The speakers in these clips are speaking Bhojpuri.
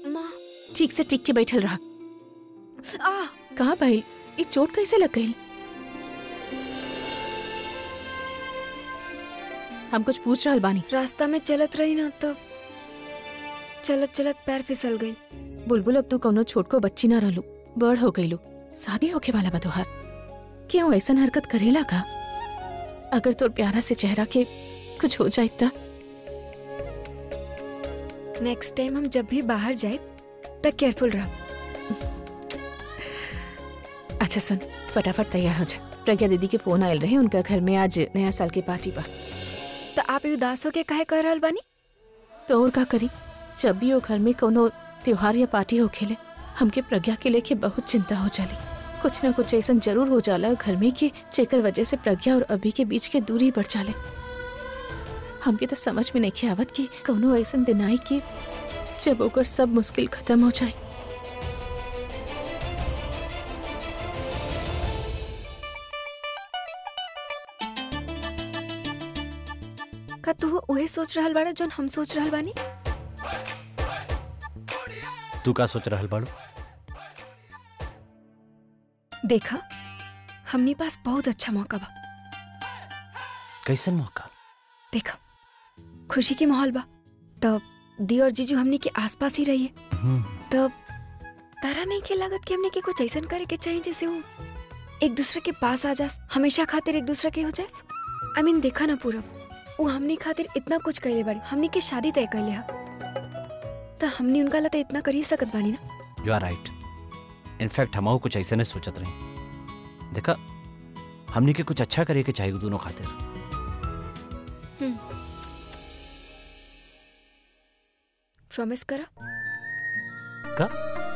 माँ ठीक से टिक के बैठल रहा आ कहा भाई ये चोट कैसे लग गई हम कुछ पूछ रहल बानी रास्ता में चलत रही ना तब चलत चलत पैर फिसल गई बुलबुल अब तू कौनो छोट को बच्ची ना रहलू बड़ हो गईलू शादी होके वाला बा तोहार क्यों ऐसन हरकत करेला का अगर तोर प्यारा से चेहरा के कुछ हो जाए ता नेक्स्ट टाइम हम जब भी बाहर जाए तब केयरफुल रह अच्छा सुन फटाफट तैयार हो जा प्रज्ञा दीदी के फोन आयल रहे उनका घर में आज नया साल की पार्टी बा तो आप उदास होके काहे कर रहल बानी तो और का करी जब भी वो घर में कोनो त्योहार या पार्टी हो खेले हमके प्रज्ञा के लेके बहुत चिंता हो जाली कुछ ना कुछ ऐसा जरूर हो जाला घर में कि जेकर वजह से प्रज्ञा और अभी के बीच के दूरी बढ़ जाले हमके तो समझ में नहीं आवत कि कोनो ऐसा दिन आई कि जब ओकर सब मुश्किल खत्म हो जाए का तू उहे सोच रहल बाड़ा जोन हम सोच रहल बानी तू का सोच रहल बाड़ू देखा हमनी पास बहुत अच्छा मौका बा कैसन मौका देखा खुशी के माहौल बा तब दी और जीजू हमनी के आसपास ही रहिए हम्म, तब तारा नहीं के लागत कि हमने के कुछ ऐसा करे के चाहिए जैसे वो एक दूसरे के पास आ जास हमेशा खातिर एक दूसरे के हो जास आई मीन देखा ना पूरा वो हमनी खातिर इतना कुछ कैले बाड़ी हमनी के शादी तय कैले हा तो हमनी उनका लता इतना कर ही सकत बानी ना यू आर राइट इनफैक्ट हम कुछ ऐसे नहीं सोचत रही देखा हमने के कुछ अच्छा करे के चाहिए दोनों खातिर प्रॉमिस करा का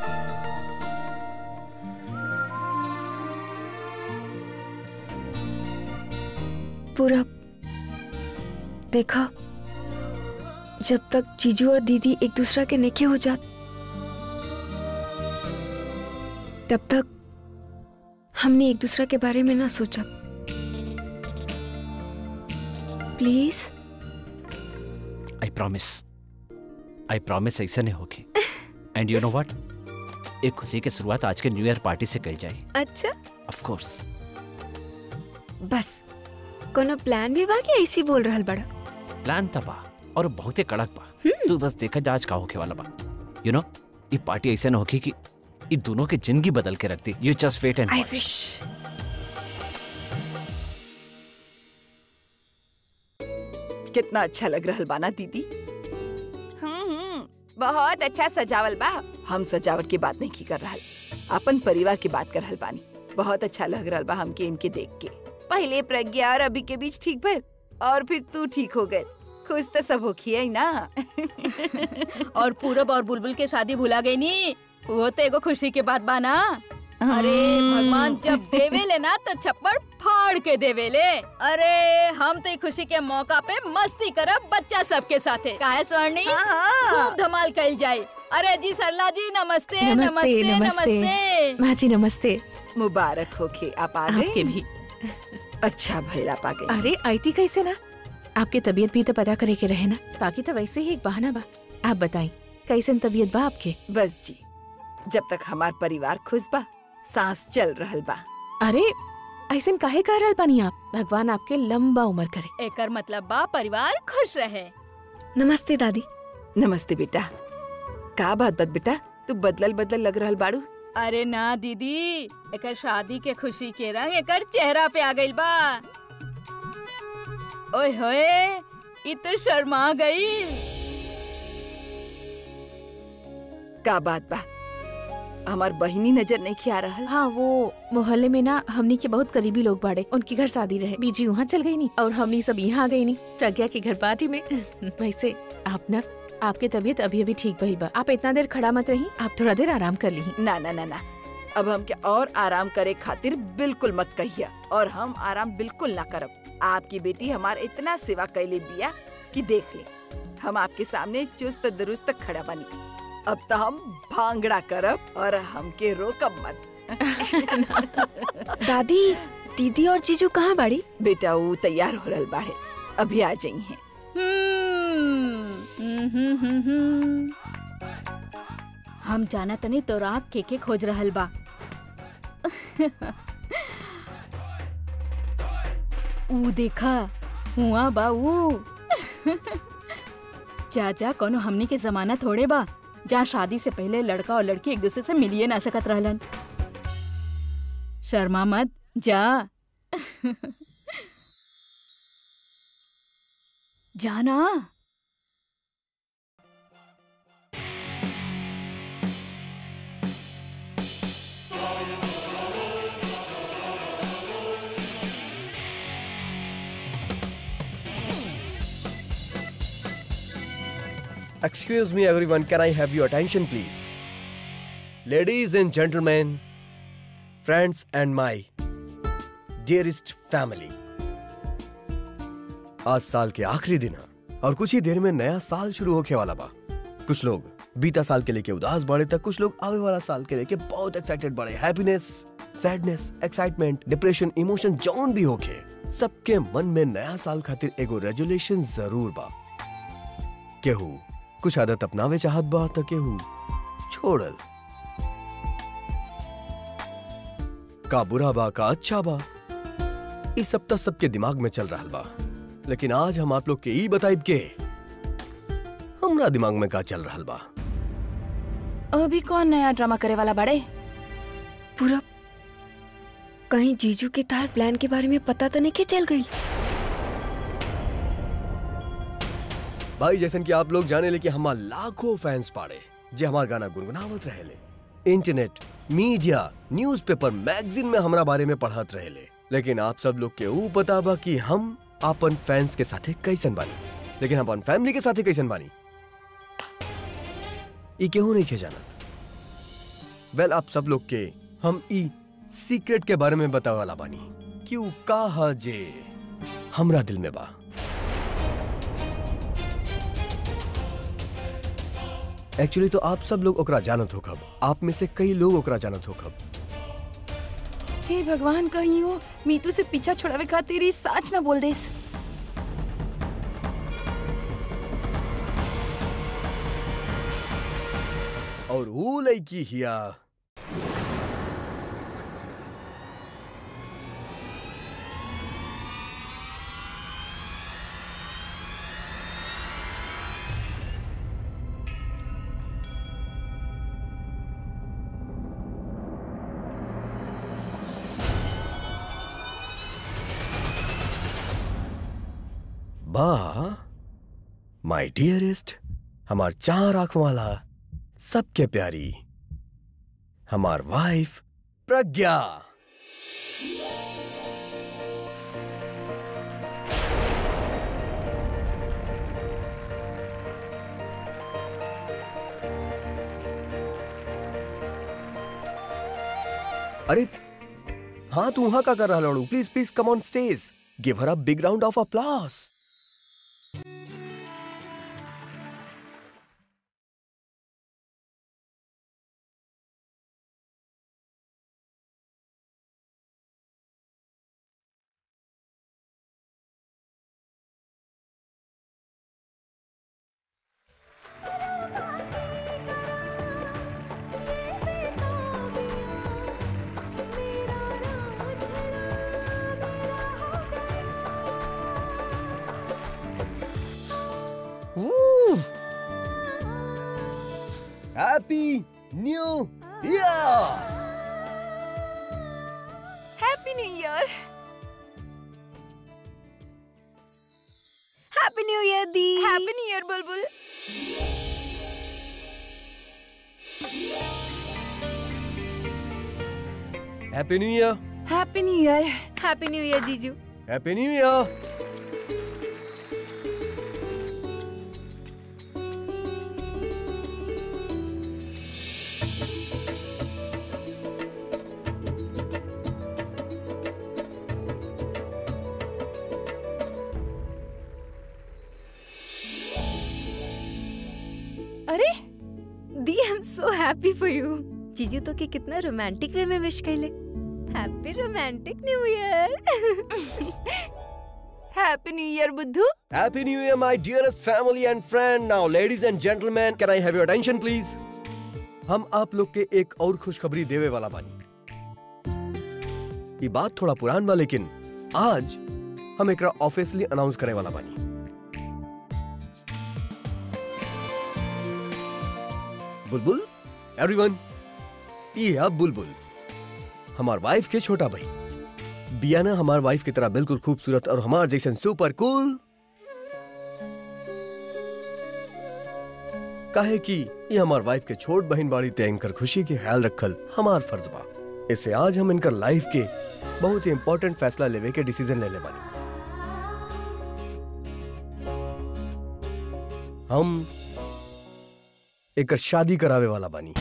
पूरा देखा जब तक जीजू और दीदी एक दूसरा के नेके हो जात तब तक हमने एक दूसरा के बारे में ना सोचा please I promise I promise ऐसे नहीं होगी एंड यू नो व्हाट एक खुशी की शुरुआत आज के न्यू ईयर पार्टी से करी जाए अच्छा ऑफ कोर्स बस कोनो प्लान भी बा कि ऐसी बोल रहल बड़ा प्लान था बा और बहुत ही कड़क बा तू बस देखा जा आज का होके वाला बा यू नो ये पार्टी ऐसे ना होगी कि ये दोनों की जिंदगी बदल के रखती you just wait and I wish कितना अच्छा लग रहल बाना दीदी हम्म हम्म, बहुत अच्छा सजावल बा हम सजावट की बात नहीं की कर रहल अपन परिवार की बात कर रहल बानी बहुत अच्छा लग रहल बा हमके इनके देख के पहले प्रज्ञा और अभी के बीच ठीक भइल और फिर तू ठीक हो गए खुश तो सब होखिए ना और पूरब और बुलबुल के शादी भुला गई नी वो तो एगो खुशी के बात बाना अरे भगवान जब देवेले ना तो छप्पड़ फाड़ के देवेले अरे हम तो ई खुशी के मौका पे मस्ती करब बच्चा सबके साथे काहे स्वर्णी हाँ, हाँ। खूब धमाल कल जाए अरे जी सरला जी नमस्ते नमस्ते नमस्ते नमस्ते नमस्ते माँ जी नमस्ते मुबारक होके आप आ आपके गए भी अच्छा भइल आप आ गए अरे आई थी कैसे ना आपकी तबीयत भी तो पता करे के रहे ना बाकी तो वैसे ही एक बहाना बा आप बताई कैसन तबीयत बा आपके बस जी जब तक हमार परिवार खुश बा सांस चल रहल बा अरे ऐसन काहे कह रहल बानी आप भगवान आपके लंबा उम्र करे एकर मतलब बा परिवार खुश रहे नमस्ते दादी नमस्ते बेटा का बात बत बेटा तू बदलल बदलल लग रहल बाड़ू अरे ना दीदी एकर शादी के खुशी के रंग एकर चेहरा पे आ गइल बा ओए होए ई तो शर्मा गई का बात बा हमार बहिनी नजर नहीं खिया रहल हाँ वो मोहल्ले में ना हमनी के बहुत करीबी लोग बाड़े उनके घर शादी रहे बीजी वहाँ चल गई नी और हमनी सब यहाँ आ गई नी प्रज्ञा के घर पार्टी में वैसे आप ना आपके तबीयत अभी अभी ठीक भइल बा आप इतना देर खड़ा मत रही आप थोड़ा देर आराम कर ली ना ना ना ना अब हम क्या और आराम करे खातिर बिल्कुल मत कहिया और हम आराम बिल्कुल ना करब आपकी बेटी हमार इतना सेवा कैले बिया कि देख ले हम आपके सामने चुस्त दुरुस्त खड़ा बनी अब तो हम भांगड़ा करब और हमके रोकब मत दादी दीदी और जीजू कहाँ बाड़ी बेटा वो तैयार हो रहल बाड़े अभी आ जाई हैं हम्म, हम्म, हम्म, हम्म। हम जाना तनी तो रात के के खोज रहल बा ऊ देखा हुआ बा ऊ जा जा कोनो हमनी के जमाना थोड़े बा जहाँ शादी से पहले लड़का और लड़की एक दूसरे से मिलिए ना सकत रहलन शर्मा मत जा जाना Excuse me, everyone. Can I have your attention, please? Ladies and gentlemen, friends, and my dearest family. आज साल के आखिरी दिन है और कुछ ही देर में नया साल शुरू होके वाला बा कुछ लोग बीता साल के लेके उदास बढ़े तक कुछ लोग आवे वाला साल के लेके बहुत एक्साइटेड बढ़े happiness sadness excitement depression emotion जौन भी होके सबके मन में नया साल खातिर एगो रेजुलेशन जरूर बा केहू कुछ आदत अपनावे चाहत बा त केहू छोड़ल का बुरा बा का अच्छा बा ई सब त सबके दिमाग में चल रहा बा लेकिन आज हम आप लोग के ई बताइब के हमरा दिमाग में का चल रहा बा अभी कौन नया ड्रामा करे वाला बड़े पूरब कहीं जीजू के तार प्लान के बारे में पता तो नहीं के चल गई भाई जैसन कि आप लोग जाने ले कि हमार लाखों फैंस पाड़े जे हमार गाना गुनगुनावत रहेले इंटरनेट मीडिया न्यूज़पेपर मैगजीन में हमरा बारे में पढ़त रहेले लेकिन आप सब लोग के ऊ पता बा कि हम अपन फैंस के साथे कैसन बानी लेकिन हम अपन फैमिली के साथे कैसन बानी ई केहू नहीं खे जाना वेल आप सब लोग के हम ई सीक्रेट के बारे में बतावे वाला बानी कि ऊ का ह जे हमरा दिल में बा एक्चुअली तो आप सब लोग ओकरा जानत हो खब आप में से कई लोग ओकरा जानत हो खब हे भगवान कहीं हो मीतू से पीछा छोड़ावे खातिर ई सच ना बोल देस और वो लड़की हिया बा माय डियरेस्ट हमार चार आंख वाला सबके प्यारी हमार वाइफ प्रज्ञा अरे हाँ तू वहां का कर रहा लड़ू please please come on stage give her a big round of applause Woo! Happy New Year! Happy new year happy new year दी happy new year Bulbul Happy New Year! Happy new year happy new year जीजू Happy New Year! अरे दी I am so happy for you जीजू तो के कितना रोमांटिक वे में विश कैले happy romantic new year happy new year बुद्धू Happy New Year, my dearest family and friend. Now, ladies and gentlemen, can I have your attention, please? हम आप लोग के एक और खुशखबरी देवे वाला बानी ये बात थोड़ा पुरान बा लेकिन आज हम एकरा ऑफिशियली अनाउंस करे वाला बानी बुलबुल एवरीवन ये अब बुलबुल हमार वाइफ के छोटा भाई बियाना हमार वाइफ की तरह बिल्कुल खूबसूरत और हमार जैसन सुपर कूल काहे कि ये हमार वाइफ के छोट बहन बाड़ी ते इनकर खुशी के ख्याल रखल हमार फर्ज बा इससे आज हम इनकर लाइफ के बहुत ही इंपॉर्टेंट फैसला लेवे के डिसीजन ले ले बानी हम एक शादी करावे वाला बानी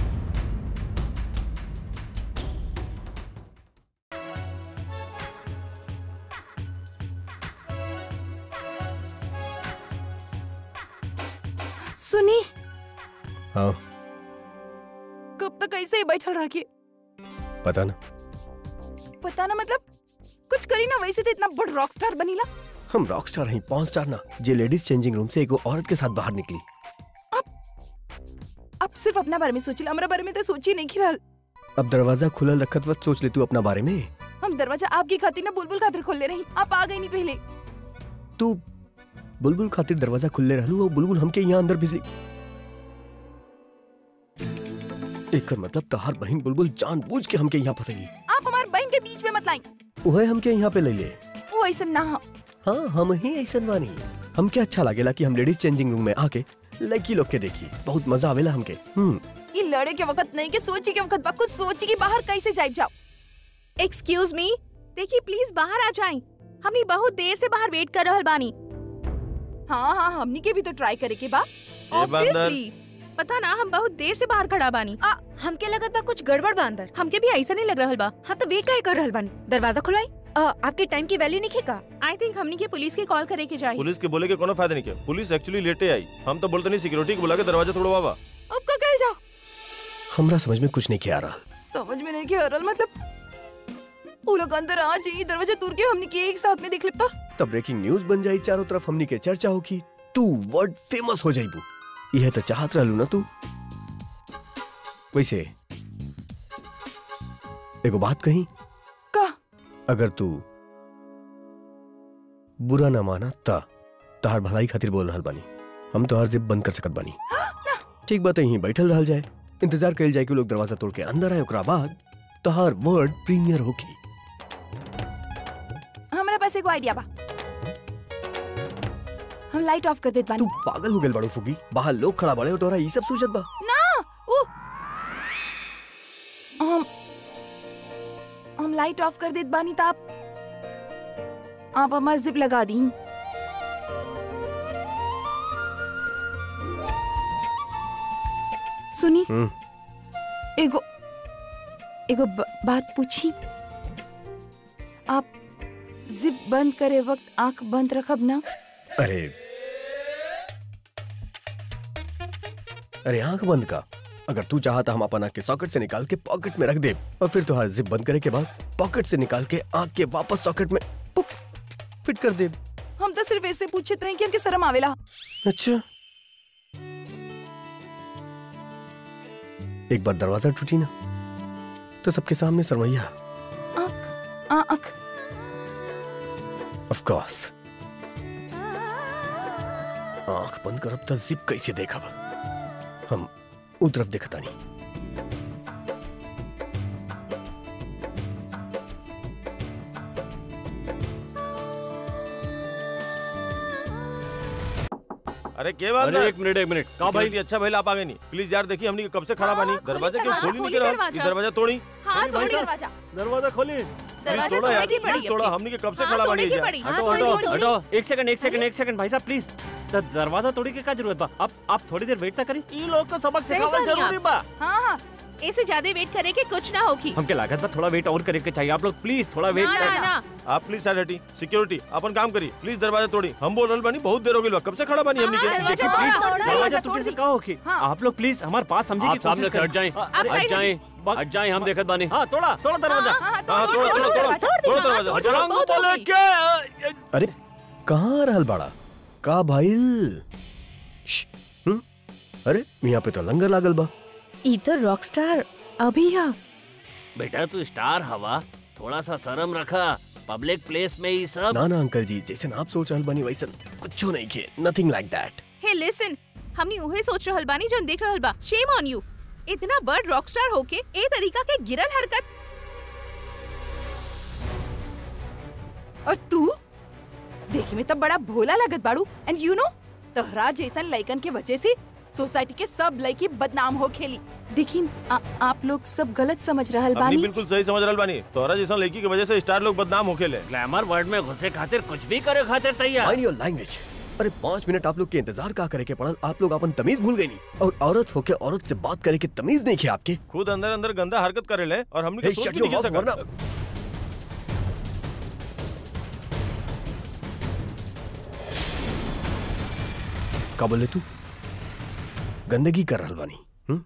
सुनी हाँ कब तक ऐसे ही बैठल रह के पता ना पता ना मतलब कुछ करी ना वैसे तो इतना बड़ रॉक स्टार बनीला हम रॉक स्टार हैं पॉन स्टार ना जे लेडीज चेंजिंग रूम से एक औरत के साथ बाहर निकली अब सिर्फ अपना बारे में सोचिल हमरा बारे में तो सोची नहीं रहल अब दरवाजा खुलल रखत वक्त सोच ले तू अपना बारे में हम दरवाजा आपकी खातिर ना बुलबुल खातिर खोल ले रही आप आ गई नहीं पहले तू बुलबुल खातिर दरवाजा खुले रहलू और बुलबुल हमके यहाँ अंदर भेजली एकर मतलब तहार बहन बुलबुल जानबूझ के हमके यहाँ फंसेगी आप हमारे बहन के बीच में मत लाई वह हमके यहाँ पे ले ले वो ऐसा ना हो हाँ हम ही ऐसा बानी हमके अच्छा लागेला कि हम लेडीज चेंजिंग रूम में आके लड़की लोग के देखी बहुत मजा आवेला हमके हम्म ये लड़े के वक्त नहीं के सोची के वक्त बा कुछ सोची कि बाहर कैसे जाए जाओ एक्सक्यूज मी देखिए प्लीज बाहर आ जाएं हमनी बहुत देर से बाहर वेट कर रहल बानी हाँ हाँ हमनी के भी तो ट्राई करे के बा ऑब्वियसली पता ना हम बहुत देर से बाहर खड़ा बानी आ हमके लगत बा कुछ गड़बड़ बा अंदर हमके भी ऐसा नहीं लग रहल बा हाँ तो वेट काहे कर रहल बानी दरवाजा खुलाई आ, आपके टाइम की वैल्यू नहीं का आई थिंक हमनी के पुलिस के कॉल करे के चाहिए पुलिस के बोले के कोनो फायदा नहीं किया पुलिस एक्चुअली लेटे आई हम तो बोलते नहीं सिक्योरिटी को बुला के दरवाजा तोड़वा बा अब का कह जाओ हमरा समझ में कुछ नहीं किया रहा समझ में नहीं के रहा मतलब वो लोग अंदर आ जाइए दरवाजा दूर के हमने के एक साथ में देख लेता तब ब्रेकिंग न्यूज बन जाई चारों तरफ हमनी के चर्चा होगी तू वर्ल्ड फेमस हो जाइबू यह तो चाहत रहलू ना तू वैसे एगो बात कही का अगर तू बुरा ना माना ता तहार भलाई खातिर बोल रहल बानी हम तो हर जिप बंद कर सकत बानी ठीक बात है यहीं बैठल रहल जाए इंतजार कइल जाए कि लोग दरवाजा तोड़ के अंदर आए ओकरा बाद तहार वर्ड प्रीमियर होगी हमारे पास एक आइडिया बा हम लाइट ऑफ कर देत तू बानी पागल हो गेल बड़ो फुगी बाहर लोग खड़ा बड़े हो तोरा ई सब सूझत बा ना वो हम हम लाइट ऑफ कर देत बानी तो आप आप हमार जिप लगा दी सुनी हम्म एगो एगो ब, बात पूछी आप जिप बंद करे वक्त आंख बंद रखब ना अरे अरे आंख बंद का अगर तू चाहता हम अपन आंख के सॉकेट से निकाल के पॉकेट में रख दे और फिर तुहार जिप बंद करे के बाद पॉकेट से निकाल के आंख के वापस सॉकेट में पुक फिट कर दे हम तो सिर्फ ऐसे पूछत रहे कि हमके शर्म आवेला अच्छा एक बार दरवाजा टूटी ना तो सबके सामने सरमैया आंख आंख ऑफ कोर्स आंख बंद करब त जिप कैसे देखब हम उ तरफ देखता नहीं अरे के बात अरे एक मिनट एक मिनट कहाँ भाई भाई अच्छा भाई आप आगे नहीं प्लीज यार देखिए हमने कब से खड़ा हाँ, बानी खोली दरवाजा क्यों दरवाजा, खोली नहीं खोली के रहा दरवाजा। ये दरवाजा तोड़ी हाँ भाई तोड़ी साहब, दरवाजा दरवाजा खोली प्लीज दरवाजा तोड़ा यार तोड़ने की पड़ी प्लीज तोड़ा अपनी। हमने कब से हाँ, खड़ा तोड़ने बानी की यार पड़ी हाँ हटो तोड़ी हटो तोड़ी हटो एक सेकंड एक सेकंड एक सेकंड भाई साहब प्लीज द- दरवाजा तोड़ी के का जरूरत बा आप आप थोड़ी देर वेट तक करी ई लोग को सबक सही सिखावल बानी जरूरी आप। बा हाँ हाँ ऐसे ज्यादा वेट करे के कुछ ना होगी हमके लागत बा थोड़ा वेट और करे के चाहिए आप लोग प्लीज थोड़ा वेट ना ना ना आप प्लीज साइड हटी सिक्योरिटी अपन काम करिए प्लीज दरवाजा तोड़ी हम बोल रहे बानी बहुत देर हो गई बा कब से खड़ा बानी हमने हाँ, के दरवाजा देखिए तोड़ा, प्लीज तोड़ा, दरवाजा दरवाजा टूटने से तोड़ का होगी हाँ। आप लोग प्लीज हमारे पास समझे आप सामने से हट जाएं आप हट साइड जाएं हट जाएं हम देखत बानी हाँ तोड़ा तोड़ा दरवाजा हाँ, हाँ, हाँ, तोड़, तोड़ो, तोड़, तोड़ो, तोड़, तोड़ो, तोड़, तोड़ो तोड़, दरवाजा। बहुत रंग बोले होगी। के अरे कहाँ रहल बाड़ा का भाईल श्श, हम्म? अरे यहाँ पे तो लंगर लागल बा इधर रॉकस्टार अभी या बेटा तू स्टार हवा थोड़ा सा शर्म रखा पब्लिक प्लेस में ही सब ना ना अंकल जी जैसे आप सोच रहल बानी वैसन कुछ नहीं के नथिंग लाइक दैट हे लिसन हमनी उहे सोच रहल बानी जोन देख रहल बा शेम ऑन यू इतना बड़ रॉकस्टार होके ए तरीका के गिरल हरकत और तू देखे में तब बड़ा भोला लगत बाड़ू एंड यू नो तोहरा जैसन लइकन के वजह से सोसाइटी के सब लड़की बदनाम हो खेली देखिन आ, आप लोग सब गलत समझ रहल अपनी बानी बिल्कुल सही समझ रहल बानी तोहरा जैसा लड़की की वजह से स्टार लोग बदनाम होखेले ग्लैमर वर्ल्ड में घुसे खातिर कुछ भी करे खातिर तैयार माइंड योर लैंग्वेज अरे पाँच मिनट आप लोग के इंतजार का करे के पड़ल आप लोग अपन तमीज भूल गई नहीं और औरत होके औरत से बात करे के तमीज नहीं किया आपके खुद अंदर अंदर गंदा हरकत करे ले और हमने Hey, सोच shut भी your नहीं mouth, वरना सकता का बोले तू गंदगी कर रहल बानी हम्म?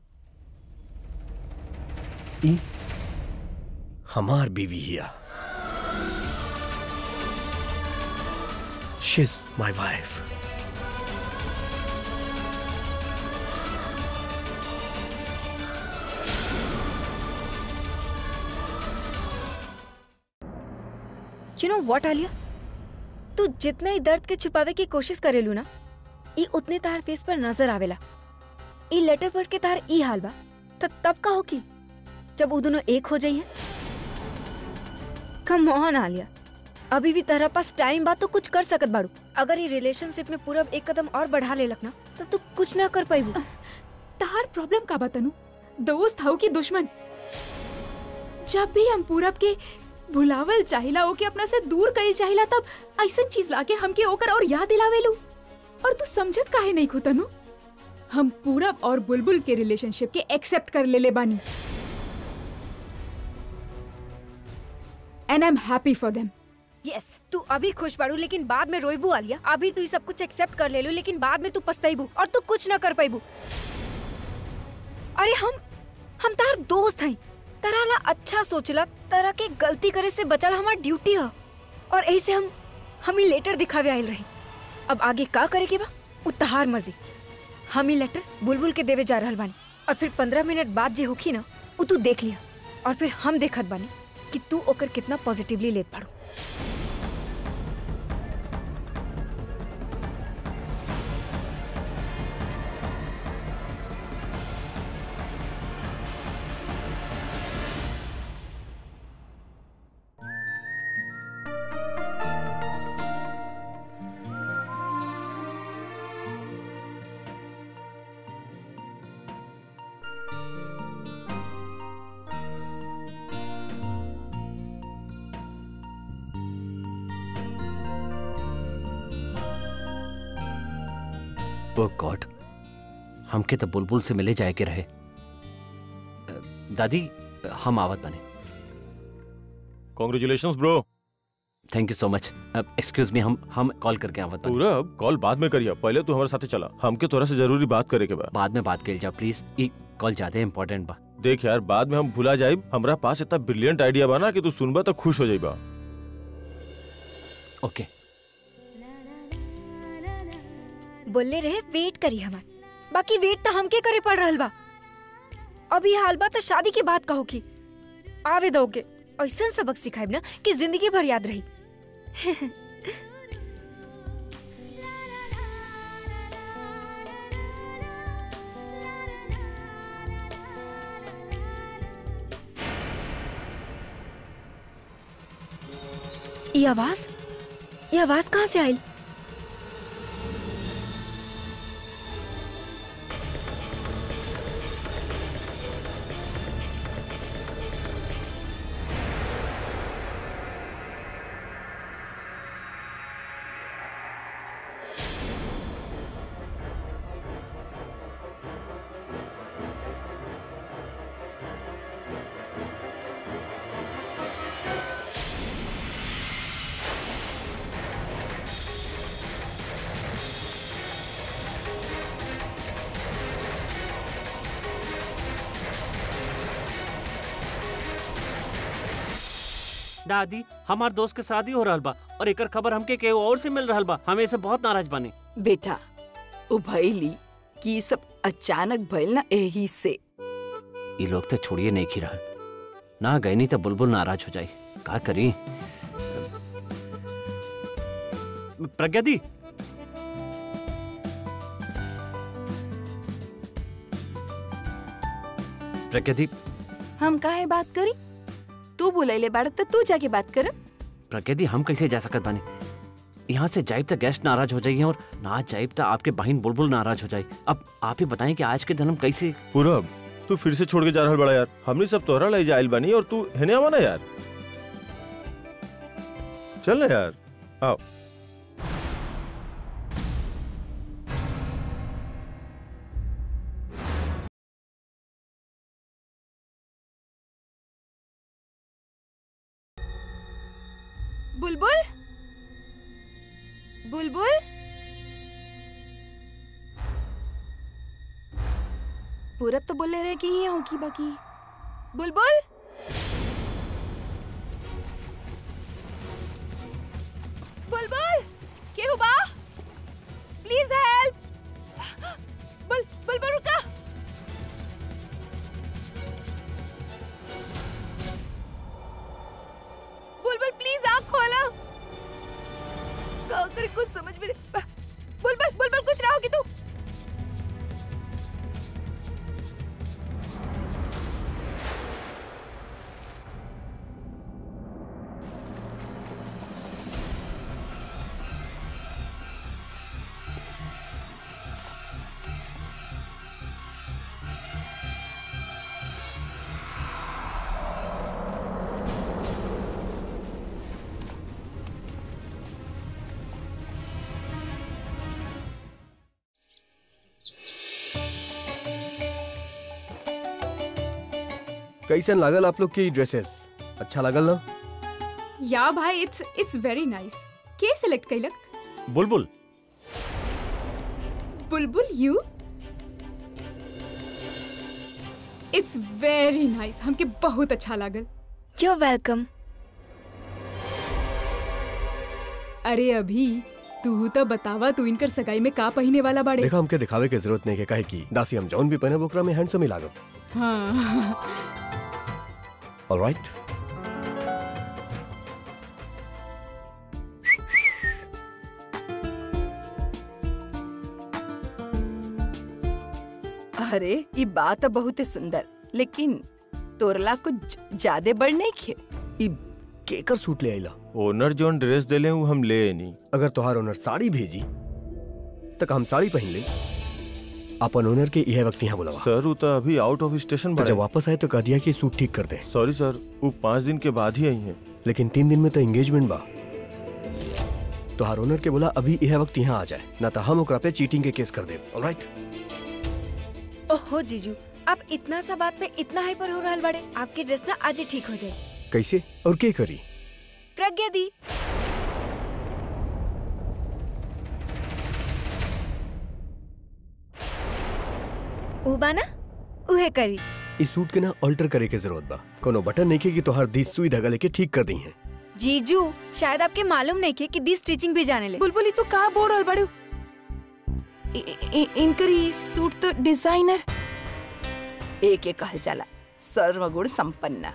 ई हमार बीवी हिया She's my wife. You know what Alia तू जितना ही दर्द के छुपावे की कोशिश करेलू ना ई उतने तार फेस पर नजर आवेला ई लेटर पढ़ के तार ई हाल बा त तब का होगी जब वो दोनों एक हो जाइए कम ऑन आलिया अभी भी तेरा पास टाइम बा तो कुछ कर सकत बाड़ू अगर ये रिलेशनशिप में पूरा एक कदम और बढ़ा ले लखना तो तू कुछ ना कर पाईबू तहार प्रॉब्लम का बतानू दोस्त हव की दुश्मन जब भी हम पूरब के भुलावल चाहिला ओके अपना से दूर कईल चाहिला तब ऐसन चीज लाके हमके ओकर और याद दिलावेलू और तू समझत काहे नहीं खुतनु हम पूरब और बुलबुल के रिलेशनशिप के एक्सेप्ट कर ले ले बानी and I am happy for them yes तू अभी खुश बाड़ू लेकिन बाद में रोईबू आलिया अभी तू ये सब कुछ एक्सेप्ट कर ले लू लेकिन बाद में तू पछताईबू और तू कुछ ना कर पाईबू अरे हम हम तार दोस्त हैं तरा ला अच्छा सोचला तरा के गलती करे से बचल हमार ड्यूटी है और ऐसे हम हम ही लेटर दिखावे आयल रही अब आगे का करे के बा उ तहार मर्जी हम ही लेटर बुलबुल के देवे जा रहल बानी और फिर पंद्रह मिनट बाद जे होखी ना उ तू देख लिया और फिर हम देखत बानी कि तू ओकर कितना पॉजिटिवली लेत पाड़ू ओ गॉड हमके तो बुलबुल से मिले जाए के रहे अ, दादी हम आवत बने congratulation bro thank you so much excuse मी हम हम कॉल करके आवत बने पूरा अब कॉल बाद में करिए पहले तू हमारे साथे चला हमके तोरा से जरूरी बात करे के बा बाद में बात कर जाओ प्लीज ई कॉल ज्यादा इम्पोर्टेंट बा देख यार बाद में हम भुला जाए हमरा पास इतना ब्रिलियंट आइडिया बा ना कि तू सुनबा तो खुश हो जाइबा ओके बोले रहे वेट करी हमार बाकी वेट तो हमके करे पड़ रहल बा अभी हाल बा तो शादी के बाद कहो की आवे दोगे ऐसा सबक सिखाइब ना कि जिंदगी भर याद रही ये आवाज ये आवाज कहाँ से आई दादी हमार दोस्त के शादी हो रहल बा और एकर खबर हमके केहू और से मिल रहल बा हम ऐसे बहुत नाराज बानी बेटा उ भइली कि ई सब अचानक भइल ना एही से ये लोग तो छोड़िए नहीं खी रहा ना गई नहीं तो बुलबुल नाराज हो जाई का करी प्रज्ञा दी प्रज्ञा दी हम काहे बात करी तू बुलैले बाड़ त तू जाके बात कर प्रज्ञा दी हम कैसे जा सकत बानी यहाँ से जाइब तो गेस्ट नाराज हो जाइए और ना जाइब तो आपके बहन बुलबुल नाराज हो जाए अब आप ही बताएं कि आज के दिन हम कैसे पूरब तू फिर से छोड़ के जा रहल बड़ा यार हमनी सब तोहरा ले जाइल बानी और तू हेने आवा ना यार चल ना यार आओ बुलबुल बुलबुल पूरब तो बोले रहे कि ये होगी बाकी बुलबुल बुलबुल केहू बा प्लीज हेल्प बुल बुलबुल रुका बुलबुल प्लीज आँख खोला का करे कुछ समझ में नहीं बुलबुल बुलबुल कुछ ना होगी तू कैसन लागल आप लोग की ड्रेसेस अच्छा लागल ना या भाई इट्स इट्स वेरी नाइस के सिलेक्ट कैलक Bulbul Bulbul you it's very nice हमके बहुत अच्छा लागल यू वेलकम अरे अभी तू तो बतावा तू इनकर सगाई में का पहने वाला बाड़े देखा हमके दिखावे के जरूरत नहीं के काहे की दासी हम जौन भी पहने ओकरा में हैंडसम ही लागत हाँ ऑलराइट अरे ये बात तो बहुत ही सुंदर लेकिन तोरला कुछ ज्यादा बड़ नहीं खे ई केकर सूट ले आइला ओनर जोन ड्रेस देले हूँ हम ले नहीं अगर तोहार ओनर साड़ी भेजी तक हम साड़ी पहन ले अपन ओनर के यह वक्त यहाँ बुलावा सर वो तो अभी आउट ऑफ स्टेशन तो जब बड़े वापस आए तो कह दिया कि सूट ठीक कर दे सॉरी सर वो पाँच दिन के बाद ही आई हैं लेकिन तीन दिन में तो एंगेजमेंट बा तोहार ओनर के बोला अभी यह वक्त यहाँ आ जाए ना तो हम ओकरा पे चीटिंग के केस कर दे ऑलराइट ओहो जीजू आप इतना सा बात पे इतना हाइपर हो रहा बड़े आपकी ड्रेस ना आज ही ठीक हो जाए कैसे और के करी प्रज्ञा दी उबा ना उहे करी इस सूट के ना अल्टर करे के जरूरत बा कोनो बटन नहीं के कि तोहार दी सुई धागा लेके ठीक कर दी है जीजू शायद आपके मालूम नहीं के कि दी स्टिचिंग भी जाने ले बुलबुल ये तो का बोल रहल बड़ू इ- इ- इनकर ई सूट तो डिजाइनर एक एक कहल जाला सर्वगुण संपन्न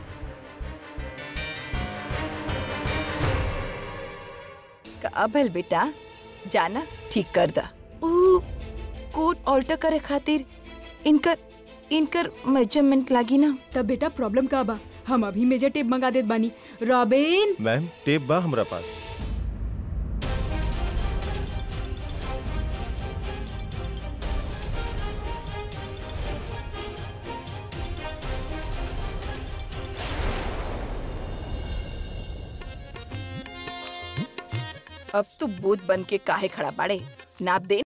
का भल बेटा जाना ठीक कर दा ऊ कोट ऑल्टर करे खातिर इनकर इनकर मेजरमेंट लागी ना तब बेटा प्रॉब्लम का बा हम अभी मेजर टेप मंगा देत बानी रॉबिन मैम टेप बा हमरा पास अब तू बूथ बन के काहे खड़ा बाड़े नाप दे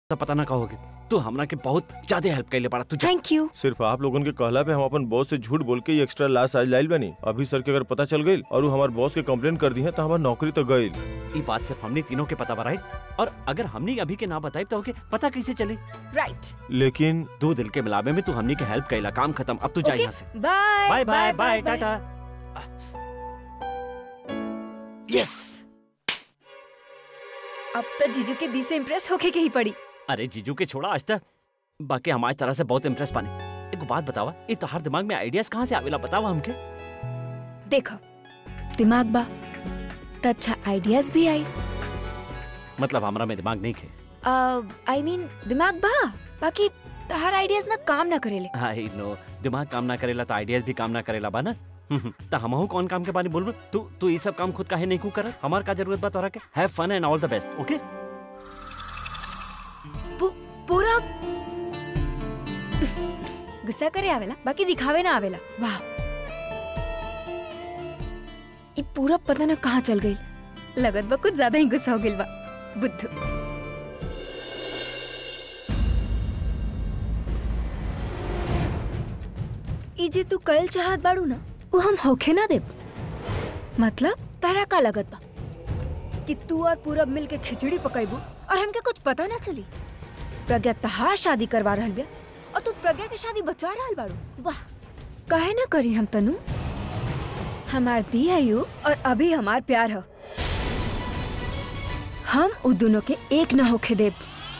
तो पता ना कहोगे तू हमरा के बहुत ज्यादा हेल्प कैले पड़ा तू जा थैंक यू सिर्फ आप लोगन के कहला पे हम अपन बॉस से झूठ बोल के ये एक्स्ट्रा लास्ट आज लाइल बनी अभी सर के अगर पता चल गई और वो हमारे बॉस के कंप्लेन कर दी है तो हमारी नौकरी तो गई ये बात सिर्फ हमने तीनों के पता बराई और अगर हमने अभी के ना बताई तो ओके पता कैसे चली राइट लेकिन दो दिल के मिलावे में तू हमने के हेल्प कैला काम खत्म अब तू जा Okay. यहाँ से bye bye bye bye tata yes अब तो जीजू के दी से इम्प्रेस होके के ही पड़ी अरे जीजू के छोड़ा आज तक बाकी हमारी तरह से बहुत इम्प्रेस पानी एक बात बतावा ये तोहार दिमाग में आइडियाज कहाँ से आवेला बतावा हमके देखो दिमाग बा तो अच्छा आइडियाज भी आई मतलब हमरा में दिमाग नहीं खे आई मीन दिमाग बा बाकी हर आइडियाज ना काम ना करेले आई नो दिमाग काम ना करेला तो आइडियाज भी काम ना करेला बा ना तो हमहू कौन काम के बारे बोल तू तू ये सब काम खुद काहे नहीं कू कर हमार का जरूरत बा तोरा के have fun and all the best okay पू- पूरा गुस्सा करे आवेला बाकी दिखावे ना आवेला वाह ये पूरा पता ना कहाँ चल गई लगत बा कुछ ज्यादा ही गुस्सा हो गइल बा बुद्धू ई जे तू कल चाहत बाड़ू ना वो हम होखे ना देब मतलब तारा का लगत बा कि तू और पूरब मिल के खिचड़ी पकाइबू और हमके कुछ पता ना चली प्रज्ञा तहार शादी करवा रहल बिया और तू प्रज्ञा के शादी बचा रहल बाड़ू वाह काहे ना करी हम तनु हमार दी है यू और अभी हमार प्यार है हम उ दोनों के एक ना होके देब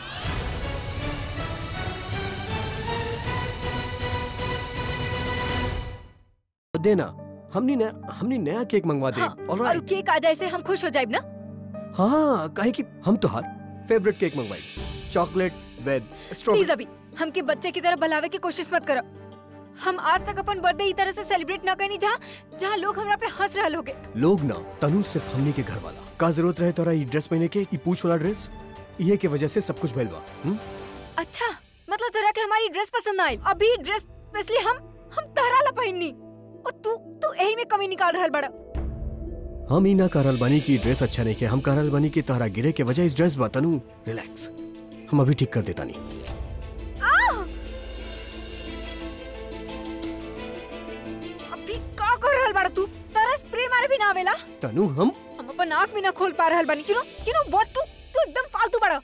देना हमनी नया हमनी नया केक मंगवा दे हाँ, All और right. उ केक आ जाए से हम खुश हो जाएब ना हाँ काहे कि हम तो हर फेवरेट केक मंगवाई चॉकलेट विद प्लीज स्ट्रॉबेरी अभी हमके बच्चे की तरह बलावे की कोशिश मत करो हम आज तक अपन बर्थडे ई तरह से सेलिब्रेट ना करनी जहाँ जहाँ लोग हमरा पे हंस रहल होगे लोग ना तनु सिर्फ हमनी के घर वाला का जरूरत रहे तोरा ई ड्रेस पहने के ई पूछ वाला ड्रेस ये के वजह से सब कुछ भइल बा हम्म? अच्छा मतलब तरह के हमारी ड्रेस पसंद आई अभी ड्रेस इसलिए हम हम तहरा ला पहननी और तू तू यही में कमी निकाल रहल बड़ा हम ई ना करल बानी की ड्रेस अच्छा नहीं के हम करल बानी की तोहरा गिरे के वजह इस ड्रेस बा तनु रिलैक्स हम अभी ठीक कर देता नहीं अभी का कर रहल बड़ा तू तारा स्प्रे मारे भी ना आवेला तनु हम हम अपन आँख भी ना खोल पा रहल बानी you know you know what तू तू एकदम फालतू बड़ा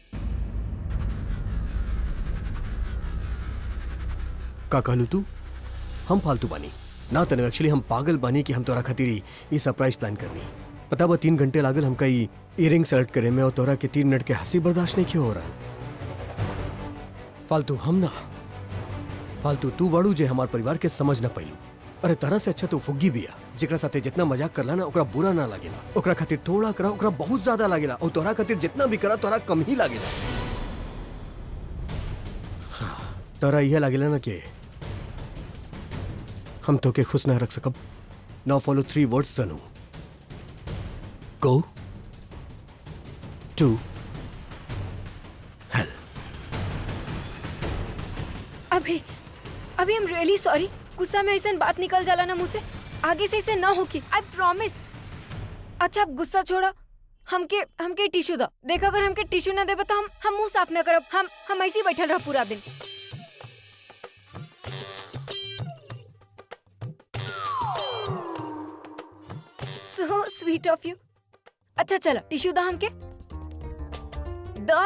का कहलू तू हम फालतू बानी ना तनु एक्चुअली हम पागल बानी कि हम तोरा खातिर ई- ई सरप्राइज प्लान करनी पता बा तीन घंटे लागल हमका ई इयरिंग सेलेक्ट करे में और तोरा के तीन मिनट के हंसी बर्दाश्त नहीं क्यों हो रहा फालतू हम ना फालतू तू बाड़ू जे हमार परिवार के समझ ना पैलू अरे तरह से अच्छा तो फुग्गी बिया जेकरा साथे जितना मजाक करला ना ओकरा बुरा ना लागेला ओकरा खातिर थोड़ा करा ओकरा बहुत ज्यादा लागेला और तोरा खातिर जितना भी करा तोरा कम ही लागेला हाँ, तोरा यह लागेला ना कि हम तो के खुश ना रख सकब now follow three words Tanu go to अभी अभी हम रियली सॉरी गुस्सा में ऐसा बात निकल जाला ना मुंह से आगे से ऐसे ना होगी आई प्रॉमिस अच्छा अब गुस्सा छोड़ा हमके हमके टिश्यू दो देखा अगर हमके टिश्यू ना देबा तो हम हम मुंह साफ ना करब हम हम ऐसे ही बैठल रह पूरा दिन सो स्वीट ऑफ यू अच्छा चलो टिश्यू दा हमके दो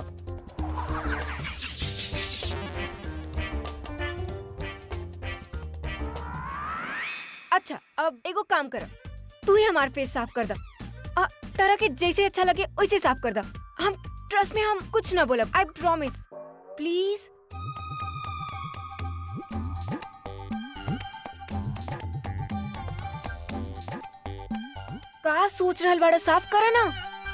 अच्छा अब एगो काम कर तू ही हमार फेस साफ कर दा आ, तरह के जैसे अच्छा लगे वैसे साफ कर दा हम ट्रस्ट में हम कुछ ना बोलब आई प्रॉमिस प्लीज का सोच रहल बाड़ा साफ करा ना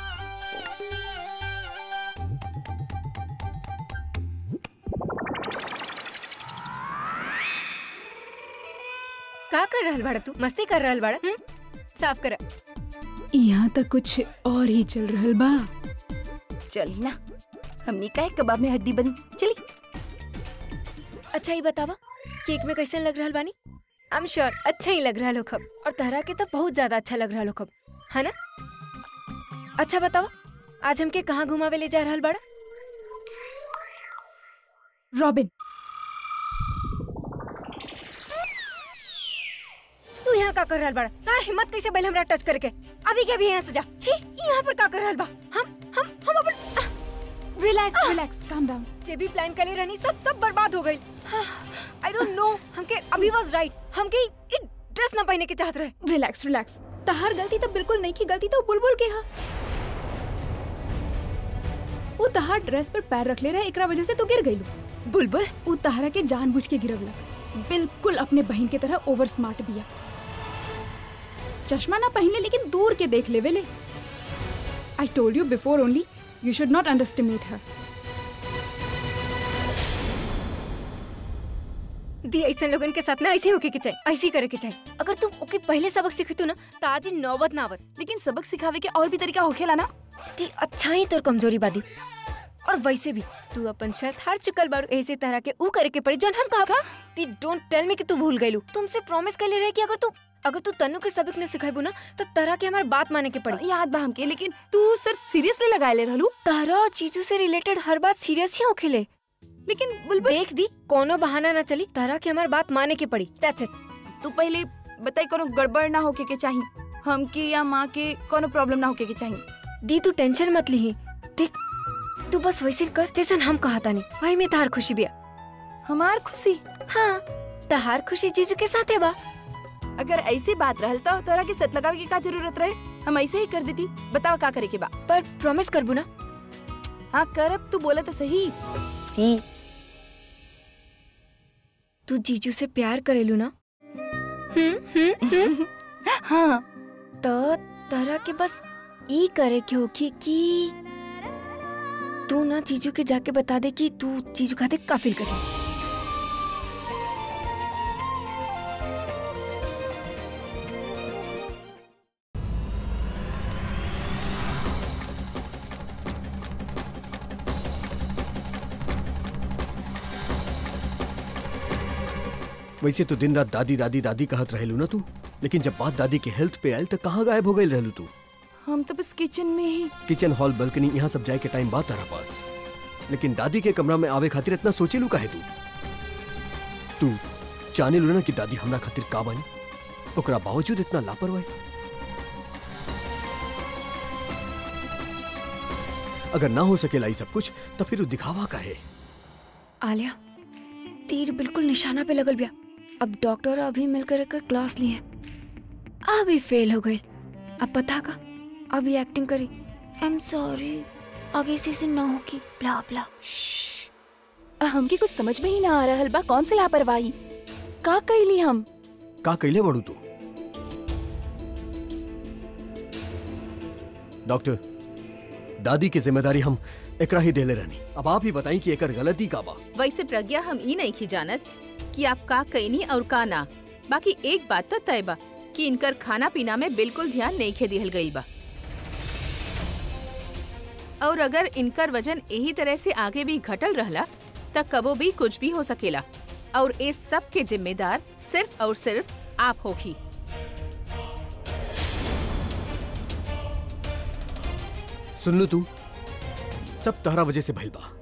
का कर रहल बाड़ा तू मस्ती कर रहल बाड़ा हम्म? साफ करा यहाँ तक कुछ और ही चल रहल बा चली ना हमने का कबाब में हड्डी बनी चली अच्छा ही बतावा केक में कैसे लग रहल बानी आई एम श्योर अच्छा ही लग रहा लो खब और तहरा के तो बहुत ज्यादा अच्छा लग रहा लो खब है ना अच्छा बतावा आज हमके कहाँ घुमावे ले जा रहल बाड़ा रॉबिन तू यहाँ का कर रहल बड़ा तार हिम्मत कैसे बैल हमरा टच करके अभी के अभी यहाँ से जा छी यहाँ पर का कर रहल बा हम हम हम अपन रिलैक्स रिलैक्स काम डाउन जे भी प्लान करे रहनी सब सब बर्बाद हो गई आई डोंट नो हमके अभी वाज राइट हमके ई ड्रेस ना पहने के चाहत रहे रिलैक्स रिलैक्स तहार गलती तो बिल्कुल नहीं की गलती तो बुलबुल के हा वो तहार ड्रेस पर पैर रख ले रहे एकरा वजह से तो गिर गईलू बुलबुल वो तहरा के जानबूझ के गिरवला बिल्कुल अपने बहन के तरह ओवर स्मार्ट बिया चश्मा ना पहन ले लेकिन दूर के देख ले वेले I told you before only you should not underestimate her दी ऐसे लोगन के साथ ना ऐसे होके के चाहिए ऐसे ही करे के चाहिए अगर तू ओके पहले सबक सीखी तू ना तो आज ही नौबत ना आवत लेकिन सबक सिखावे के और भी तरीका होखेला ना ती अच्छा ही तोर कमजोरी बादी और वैसे भी तू अपन शर्त हार चुकल बारू ऐसे तरह के ऊ करे के पड़ी जन हम कहा ती डोंट टेल मी कि तू भूल गईलू तुमसे प्रॉमिस कर ले रहे कि अगर तू अगर तू तनु के सबक न सिखाबू ना तो तरह के हमारी बात माने के पड़ी याद बा हमके लेकिन तू सर सीरियसली लगाए ले रहलू तारा और चीजू से रिलेटेड हर बात सीरियस ही होखेले लेकिन बुलबुल देख दी कोनो बहाना ना चली तरह के हमारी बात माने के पड़ी दैट्स इट तू पहले बताई कोनो गड़बड़ ना होके के चाहिए हमके या माँ के कोनो प्रॉब्लम ना होके के चाहिए दी तू टेंशन मत ली देख तू बस वैसे कर जैसन हम कहा था नहीं वही में तार खुशी बिया हमार खुशी हाँ तहार खुशी जीजू के साथ है बा अगर ऐसी बात रहल तो तोरा के सत लगावे की का जरूरत रहे हम ऐसे ही कर देती बताओ का करे के बा पर प्रॉमिस करबू ना हाँ करब तू बोला तो सही तू जीजू से प्यार करेलू ना हम्म हम्म हम्म हाँ तो तरह के बस ई करे के होखी कि तू ना जीजू के जाके बता दे कि तू जीजू खाते का फील करे वैसे तो दिन रात दादी दादी दादी कहत रहेलू ना तू लेकिन जब बात दादी के हेल्थ पे आयल तो कहाँ गायब हो गई रहलू तू हम तो बस किचन में ही किचन हॉल बल्कनी यहाँ सब जाए के टाइम बात तारा पास लेकिन दादी के कमरा में आवे खातिर इतना सोचेलू काहे तू तू जाने लू ना कि दादी हमरा खातिर का बानी ओकरा बावजूद इतना लापरवाही अगर ना हो सकेला ई सब कुछ तो फिर उ दिखावा काहे आलिया तीर बिल्कुल निशाना पे लगल बिया अब डॉक्टर अभी मिलकर कर क्लास लिए अभी फेल हो गए अब पता का अभी एक्टिंग करी आई एम सॉरी आगे से से ना होगी ब्ला ब्ला हमके कुछ समझ में ही ना आ रहल बा कौन सी लापरवाही का कैली हम का कैले बड़ू तू डॉक्टर दादी की जिम्मेदारी हम एकरा ही देले रहनी अब आप ही बताई कि एकर गलती का बा वैसे प्रज्ञा हम ई नहीं की जानत कि आप का कईनी और का ना बाकी एक बात तो तय बा कि इनकर खाना पीना में बिल्कुल ध्यान नहीं खे दिहल गईल बा और अगर इनकर वजन यही तरह से आगे भी घटल रहला त कबो भी कुछ भी हो सकेला और इस सब के जिम्मेदार सिर्फ और सिर्फ आप होगी सुन लू तू सब तहरा वजह से भइल बा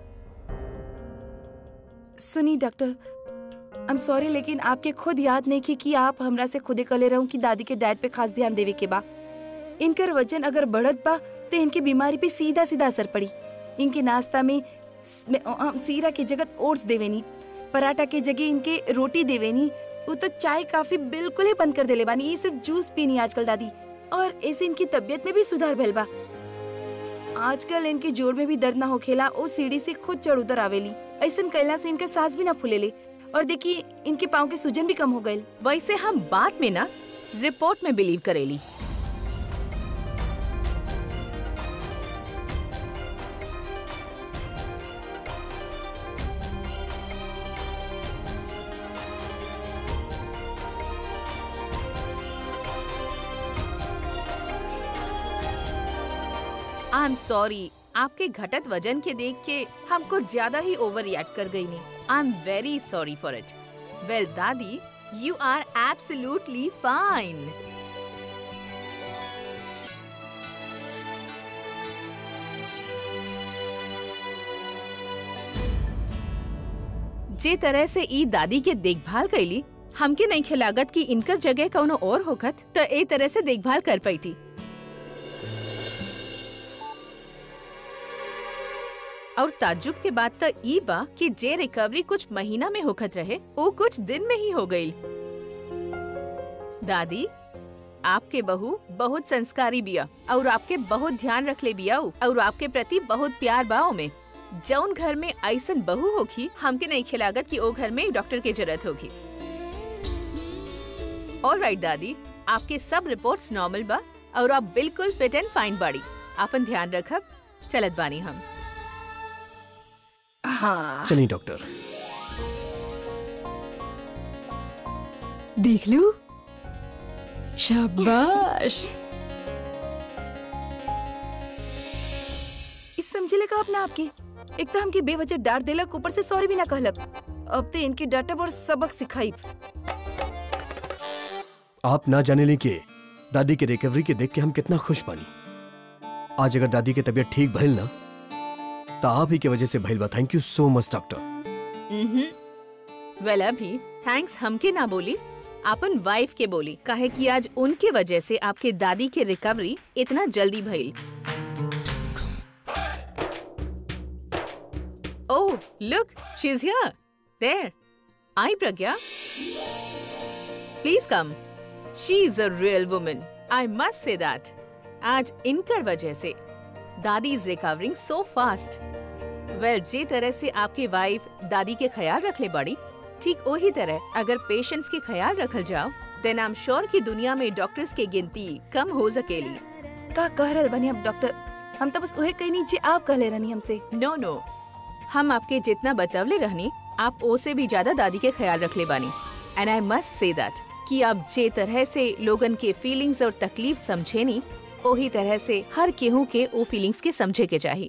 सुनी डॉक्टर आई एम सॉरी लेकिन आपके खुद याद नहीं की कि आप हमरा से खुदे कले रहूं कि दादी के डाइट पे खास ध्यान देवे के बा इनकर वजन अगर बढ़त बा तो इनकी बीमारी पे सीधा सीधा असर पड़ी इनके नाश्ता में स- में, अ, अ, सीरा के जगह ओट्स देवेनी पराठा के जगह इनके रोटी देवेनी वो तो चाय काफी बिल्कुल ही बंद कर देले बानी ये सिर्फ जूस पीनी आजकल दादी और ऐसे इनकी तबीयत में भी सुधार भइल बा आजकल इनके जोड़ में भी दर्द ना होखेला ओ सीढ़ी से खुद चढ़ उतर आवेली ऐसन कैला से इनका सांस भी ना फूलेले और देखिए इनके पाँव के सूजन भी कम हो गए वैसे हम बात में ना रिपोर्ट में बिलीव करेली आई एम सॉरी आपके घटत वजन के देख के हम कुछ ज्यादा ही ओवर रिएक्ट कर गई नहीं I am very sorry for it well दादी यू आर एब्सोल्युटली फाइन जे तरह से ई दादी के देखभाल कैली हमके नहीं खिलागत कि इनकर जगह कौनो और होखत तो ए तरह से देखभाल कर पाई थी और ताज्जुब के बाद तो ई बा कि जे रिकवरी कुछ महीना में होखत रहे वो कुछ दिन में ही हो गई दादी आपके बहू बहुत संस्कारी बिया और आपके बहुत ध्यान रख ले बिया उ, और आपके प्रति बहुत प्यार बाओ में जौन घर में ऐसन बहू होगी हमके नहीं खिलागत कि ओ घर में डॉक्टर की जरूरत होगी और राइट दादी आपके सब रिपोर्ट्स नॉर्मल बा और आप बिल्कुल फिट एंड फाइन बाड़ी आपन ध्यान रखब चलत बानी हम हाँ चलिए डॉक्टर देख लू शाबाश इस समझे का अपना आपके एक तो हमके बेवजह डांट देलक ऊपर से सॉरी भी ना कहलक अब तो इनके डांटब और सबक सिखाई आप ना जाने ली के दादी के रिकवरी के देख के हम कितना खुश बानी आज अगर दादी की तबीयत ठीक भइल ना तो आप ही की वजह से भइल बा थैंक यू सो मच डॉक्टर वेल अभी थैंक्स हमके ना बोली आपन वाइफ के बोली काहे कि आज उनके वजह से आपके दादी के रिकवरी इतना जल्दी भइल oh look she is here there I Pragya please come she is a real woman I must say that आज इनकर वजह से दादी is recovering so fast well जे तरह से आपकी वाइफ दादी के ख्याल रख ले बड़ी ठीक वही तरह अगर पेशेंट्स के ख्याल रखल जाओ देन आई एम श्योर कि दुनिया में डॉक्टर्स की गिनती कम हो सकेली का कह रहल बनी अब डॉक्टर हम तो बस उहे कहनी जे आप कहले रहनी हमसे नो नो हम आपके जितना बतवले रहनी आप ओ से भी ज्यादा दादी के ख्याल रख ले बानी and I must say that कि आप जे तरह से लोगन के फीलिंग्स और तकलीफ समझे नी वही तरह से हर केहू के ओ फीलिंग्स के समझे के चाहिए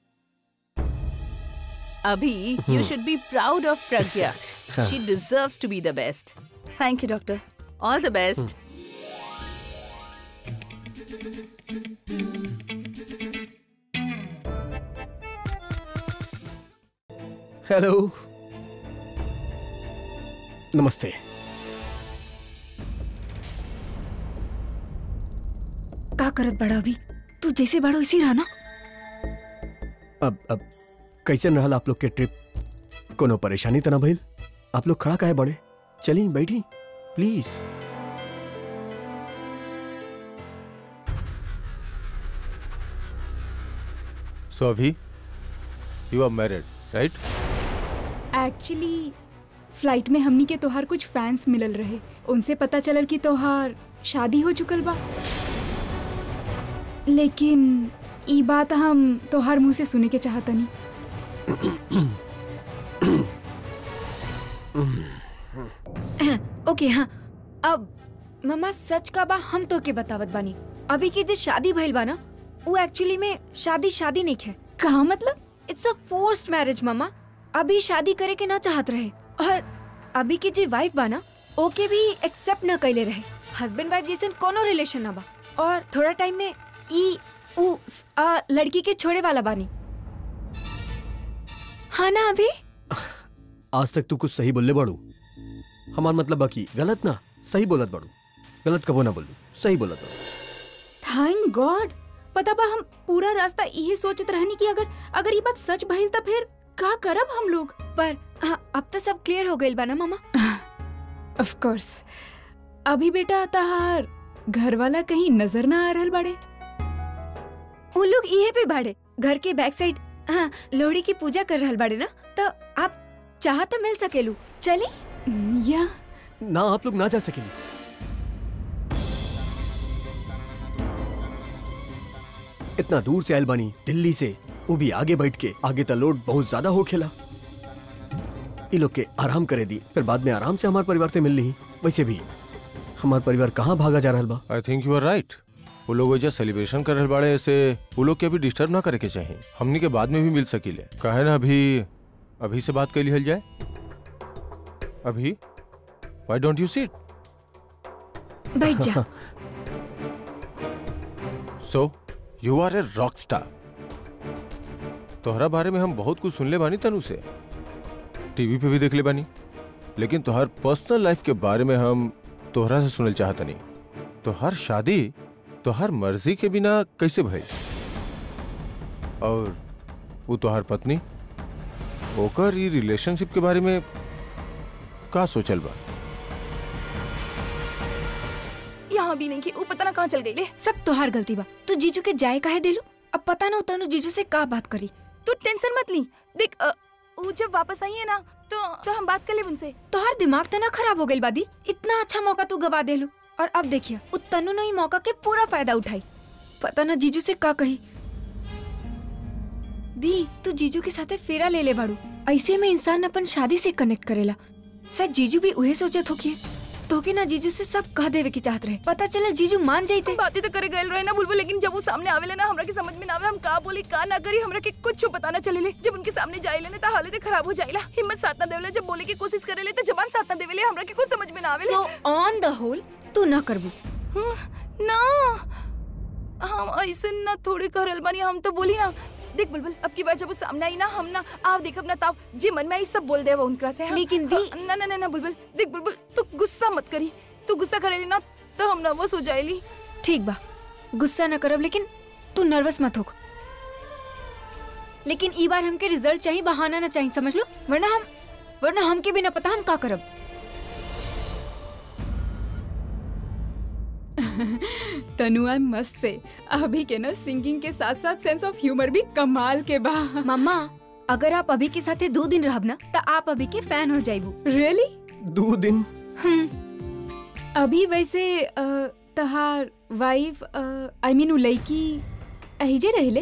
अभी you should be proud of Pragya she deserves to be the best thank you doctor all the best hello नमस्ते का करत बड़ा अभी तू जैसे बड़ो इसी रहा ना अब अब कैसे रहल आप लोग के ट्रिप कोनो परेशानी तो ना भइल आप लोग खड़ा काहे बड़े चलिए बैठी प्लीज सो अभी you are married right actually flight में हमनी के तोहार कुछ फैंस मिलल रहे उनसे पता चलल कि तोहार शादी हो चुकल बा लेकिन ई बात हम तोहार मुंह से सुने के चाहतनी ओके हाँ अब मम्मा सच का बा हम तो के बतावत बानी अभी की जो शादी भइल बा ना वो एक्चुअली में शादी शादी नहीं है कहा मतलब इट्स अ फोर्स्ड मैरिज मम्मा अभी शादी करे के ना चाहत रहे और अभी की जो वाइफ बा ना ओके भी एक्सेप्ट ना कैले रहे हस्बैंड वाइफ जैसे कोनो रिलेशन ना बा और थोड़ा टाइम में ई उ आ, लड़की के छोड़े वाला बानी हाँ ना अभी आज तक तू कुछ सही बोलले बड़ू हमार मतलब बाकी गलत ना सही बोलत बड़ू गलत कबो ना बोलू सही बोलत बड़ू थैंक गॉड पता बा हम पूरा रास्ता यही सोचत रहनी कि अगर अगर ये बात सच भइल त फिर का करब हम लोग पर हाँ, अब तो सब क्लियर हो गइल बा ना मामा ऑफ कोर्स अभी बेटा तहार घर वाला कहीं नजर ना आ रहल बड़े वो लोग इहे पे बाड़े घर के बैक साइड हाँ लोहड़ी की पूजा कर रहल बाड़े ना तो आप चाह तो मिल सकेलू चली या ना आप लोग ना जा सकेली इतना दूर से आयल बानी दिल्ली से वो भी आगे बैठ के आगे तो लोड बहुत ज्यादा हो खेला ये लोग के आराम करे दी फिर बाद में आराम से हमारे परिवार से मिल ली वैसे भी हमार परिवार कहाँ भागा जा रहा बा I think you are right वो लोग वजह सेलिब्रेशन कर रहे बाड़े ऐसे वो लोग के अभी डिस्टर्ब ना करे के चाहिए हमनी के बाद में भी मिल सकीले कहे ना अभी अभी से बात कर लिहल जाए अभी व्हाई डोंट यू सीट बैठ जा so you are a rock star तोहरा बारे में हम बहुत कुछ सुनले बानी तनु से टीवी पे भी देख ले बानी लेकिन तोहर पर्सनल लाइफ के बारे में हम तोहरा से सुनल चाहत नहीं तोहर शादी तोहर मर्जी के बिना कैसे भई और वो तोहर पत्नी ओकर ई रिलेशनशिप के बारे में का सोचल बा यहाँ भी नहीं की वो पता ना कहाँ चल गई ले सब तोहार गलती बा तू जीजू के जाए काहे देलू अब पता ना तनु जीजू से का बात करी तू टेंशन मत ली देख अ, वो जब वापस आई है ना तो तो हम बात कर ले उनसे तोहार दिमाग तो ना खराब हो गई बादी इतना अच्छा मौका तू गवा देलू और अब देखिए उ तनु ने ई मौका के पूरा फायदा उठाई पता ना जीजू से का कही दी तू जीजू के साथे फेरा ले ले बाड़ू ऐसे में इंसान अपन शादी से कनेक्ट करेला शायद जीजू भी उहे सोचत होके तोके ना जीजू से सब कह देवे की चाहत रहे पता चला जीजू मान जाते बातें तो करे गए रहे ना बुलबुल लेकिन जब वो सामने आवेले ना हमरा के समझ में ना आवेला हम का बोली का ना करी हमरा के कुछ पता ना चलेले जब उनके सामने जाइले ना तो हालत खराब हो जाइला हिम्मत साथ ना देवेले जब बोले की कोशिश करेले तो जबान साथ ना देवेले हमरा के कुछ समझ में ना आवेले सो ऑन द होल तू ना करबू ना हम ऐसे ना थोड़ी करल बानी हम तो बोली ना देख बुलबुल अब की बार जब वो सामने आई ना हम ना आव देख अपना ताव जी मन में आई सब बोल दे वो उनकरा से हाँ? लेकिन दी हाँ, ना ना ना ना बुलबुल देख बुलबुल तू गुस्सा मत करी तू गुस्सा करेली ना तो हम नर्वस हो जाएली ठीक बा गुस्सा न करब लेकिन तू नर्वस मत हो लेकिन ई बार हमके रिजल्ट चाहिए बहाना ना चाहिए समझ लो वरना हम वरना हमके भी ना पता हम का करब तनुआ मस्त से अभी के ना सिंगिंग के साथ साथ सेंस ऑफ ह्यूमर भी कमाल के बा मम्मा अगर आप अभी के साथे दो दिन रहब ना तो आप अभी के फैन हो जाइबू रियली दो दिन अभी वैसे अ, तहार वाइफ आई मीन उ लड़की अहिजे रहले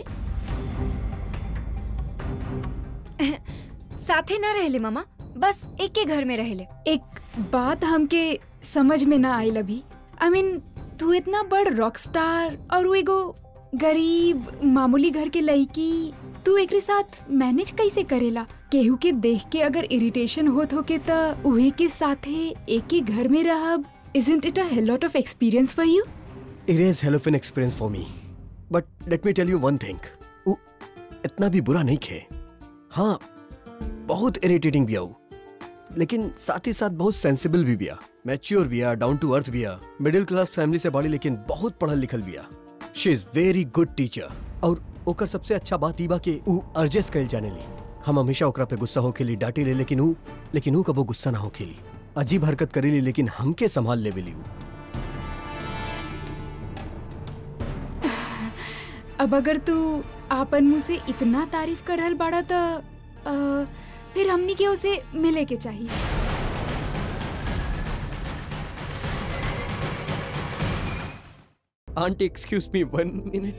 साथे ना रहले मामा बस एक के घर में रहले एक बात हमके समझ में ना आयल अभी आई मीन तू इतना बड़ रॉक स्टार और वो एगो गरीब मामूली घर के लड़की तू एकरे साथ मैनेज कैसे करेला केहू के देख के अगर इरिटेशन होत होके त उहे के साथे एक ही घर में रहब isn't it a lot of experience for you It is hell of an experience for me. But let me tell you one thing. उ इतना भी बुरा नहीं खे हाँ बहुत इरिटेटिंग भी आऊ लेकिन साथ ही साथ बहुत सेंसिबल भी बिया मैच्योर बिया डाउन टू अर्थ बिया मिडिल क्लास फैमिली से बड़ी लेकिन बहुत पढ़ल लिखल बिया she is very good teacher और ओकर सबसे अच्छा बात ई बा कि उ अर्जेस कइल जाने ली हम हमेशा ओकरा पे गुस्सा होखेली डांटे ले लेकिन उ लेकिन उ कबो गुस्सा ना होखेली अजीब हरकत करेली लेकिन हमके संभाल लेवेली उ अब अगर तू आपन मुंह से इतना तारीफ कर रहल बाड़ा त अ, फिर हमनी के उसे मिले के चाहिए aunty excuse me one minute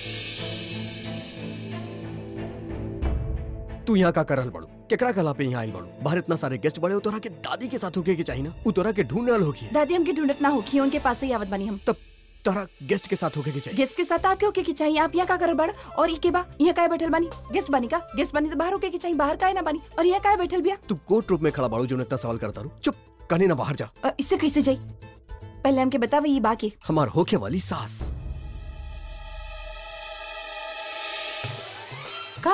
तू यहाँ का करल बड़ू केकरा कला पे यहाँ आइल बड़ू बाहर इतना सारे गेस्ट बड़े हो तोरा के दादी के साथ होके के चाहिए ना उ तोरा के ढूंढल होगी दादी हमके ढूंढत ना होखी उनके पास ही आवत बानी हम तब तोरा गेस्ट के साथ होके के चाहिए गेस्ट के साथ आपके होके की चाहिए आप यहाँ का करल बड़ और ई के बा यहाँ काहे बैठल बानी गेस्ट बानी का गेस्ट बानी तो बाहर होके की चाहिए बाहर काहे ना बानी और यहाँ काहे बैठल बिया तू कोर्ट रूप में खड़ा बाड़ू जो इतना सवाल करता रू चुप कहने ना बाहर जा अ, इससे कैसे जाई पहले हमके बतावे ये बाकी हमार होके वाली सास का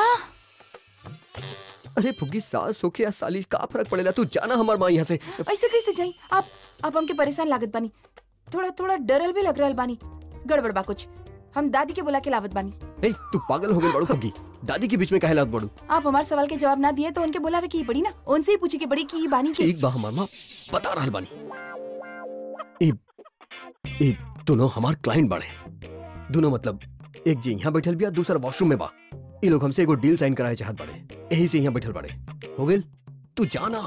अरे फुग्गी सास होके या साली का फर्क पड़ेला तू जाना हमार माँ यहाँ से ऐसे कैसे जाई आप आप हमके परेशान लागत बानी थोड़ा थोड़ा डरल भी लग रहल बानी गड़बड़ बा कुछ हम दादी के बुला के लावत बानी ए तू पागल हो गई बड़ू फुग्गी दादी के बीच में काहे लात बड़ू आप हमारे सवाल के जवाब ना दिए तो उनके बुलावे की ही पड़ी ना उनसे ही पूछे की पड़ी की ई बानी के एक बा हमार माँ बता रहल बानी ए ए दोनों हमार क्लाइंट बाड़े दोनों मतलब एक जी यहाँ बैठल बिया दूसरा वॉशरूम में बा ये लोग हमसे एगो डील साइन कराए चाहत बाड़े यही से यहाँ बैठल बाड़े हो गेल तू जाना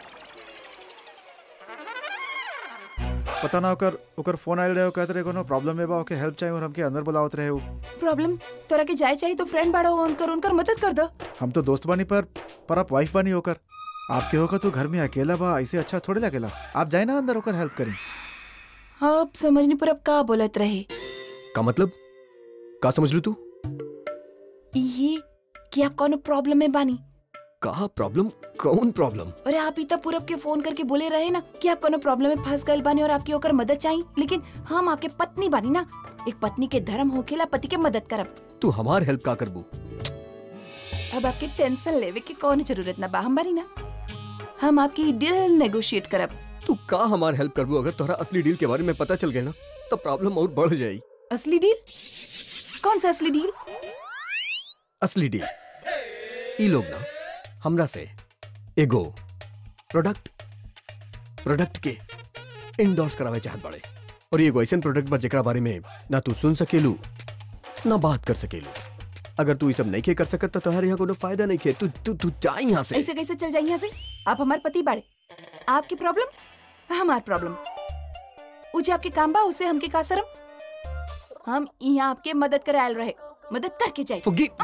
पता ना ओकर ओकर फोन आयल रहे हो कहते रहे कोनो प्रॉब्लम में बा ओके हेल्प चाहिए और हमके अंदर बुलावत रहे हो प्रॉब्लम तोरा के जाए चाहिए तो फ्रेंड बाड़ो उनकर उनकर मदद कर दो हम तो दोस्त बानी पर पर आप वाइफ बानी होकर आपके होकर तो घर में अकेला बा ऐसे अच्छा थोड़ी लगेला आप जाए ना अंदर होकर हेल्प करें अब समझनी पर अब का बोलत रहे का मतलब का समझ लू तू ये कि आप कौन प्रॉब्लम में बानी का प्रॉब्लम कौन प्रॉब्लम अरे आप इतना पूरब के फोन करके बोले रहे ना कि आप कोनो प्रॉब्लम में फंस गए बानी और आपकी ओकर मदद चाहिए लेकिन हम आपके पत्नी बानी ना एक पत्नी के धर्म होखेला पति के मदद करब तू हमार हेल्प का करबू अब आपके टेंशन लेवे की कौन जरूरत ना बा हम बानी ना हम आपकी डील नेगोशिएट करब तू का हमार हेल्प करबू अगर तोहरा असली डील के बारे में पता चल गया ना तो प्रॉब्लम और बढ़ जाई असली डील कौन सा असली डील असली डील ई लोग ना हमरा से एगो प्रोडक्ट प्रोडक्ट के इंडोर्स करावे चाहत बड़े और ये एगो ऐसन प्रोडक्ट बा जेकरा बारे में ना तू सुन सकेलू ना बात कर सकेलू अगर तू ये सब नहीं के कर सकत तो तुम्हारे यहाँ कोनो फायदा नहीं के तू तू तू जा यहाँ से ऐसे कैसे चल जाए यहाँ से आप हमारे पति बाड़े आपकी प्रॉब्लम हमार प्रॉब्लम उजे आपके काम बा उसे हमके का शरम हम यहाँ आपके मदद करे आयल रहे मदद करके जाए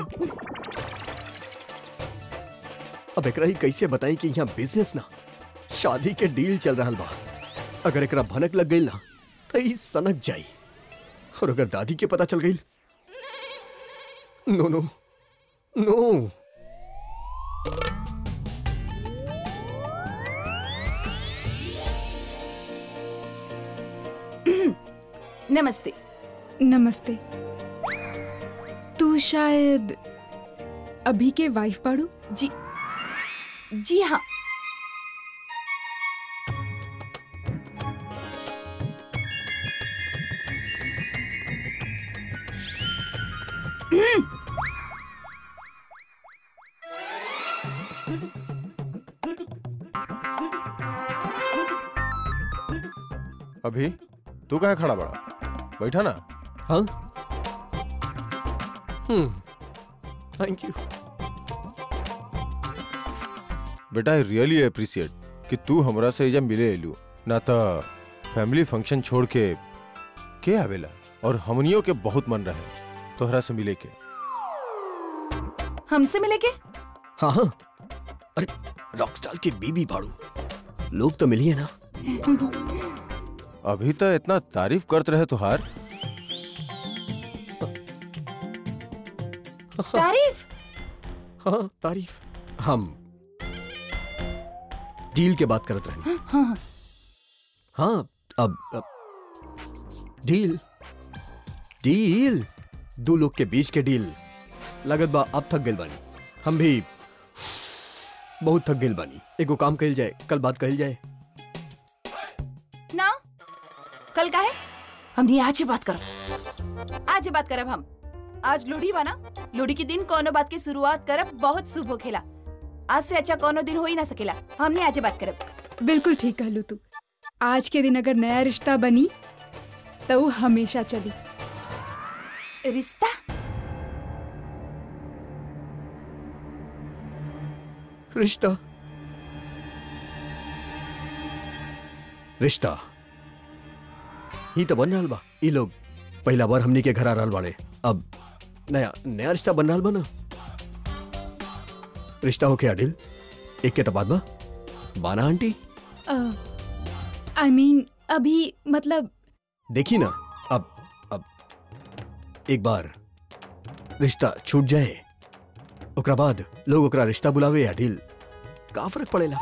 अब एकरा ही कैसे बताई कि यहाँ बिजनेस ना शादी के डील चल रहा बा अगर एकरा भनक लग गई ना तो ई सनक जाई और अगर दादी के पता चल गई नो नो नो नमस्ते नमस्ते तू शायद अभी के वाइफ पाड़ू जी जी हाँ अभी तू कहाँ खड़ा बड़ा बैठा ना हाँ हम्म थैंक यू बेटा आई रियली अप्रिशिएट कि तू हमरा से एजा मिले एलू ना तो फैमिली फंक्शन छोड़ के के आवेला और हमनियों के बहुत मन रहे तोहरा से मिले के हमसे मिले के हाँ हाँ अरे रॉकस्टार की बीबी बाड़ू लोग तो मिलिए ना अभी तो इतना तारीफ करत रहे तुहार तारीफ हाँ तारीफ हम डील के बात करत रहे हाँ, हाँ, हाँ अब, अब डील डील दो लोग के बीच के डील लगत बा अब थक गइल बानी हम भी बहुत थक गइल बानी एगो काम कइल जाए कल बात कइल जाए ना कल का है हमने आज ही बात करब आज ही बात करब हम आज लोहड़ी बा ना लोहड़ी के दिन कोनो बात की शुरुआत करब बहुत शुभ होखेला आज से अच्छा कोनो दिन हो ही ना सकेला हमने आज ही बात करब बिल्कुल ठीक कहलू तू आज के दिन अगर नया रिश्ता बनी तो वो हमेशा चली रिश्ता रिश्ता रिश्ता ही तो बन रहल बा ई लोग पहला बार हमनी के घर आ रहल बाड़े अब नया नया रिश्ता बन रहल बा ना रिश्ता होके अडिल एक के तबाद बा बाना आंटी आई मीन अभी मतलब देखी ना अब अब एक बार रिश्ता छूट जाए ओकरा बाद लोग ओकरा रिश्ता बुलावे या ढील का फर्क पड़ेला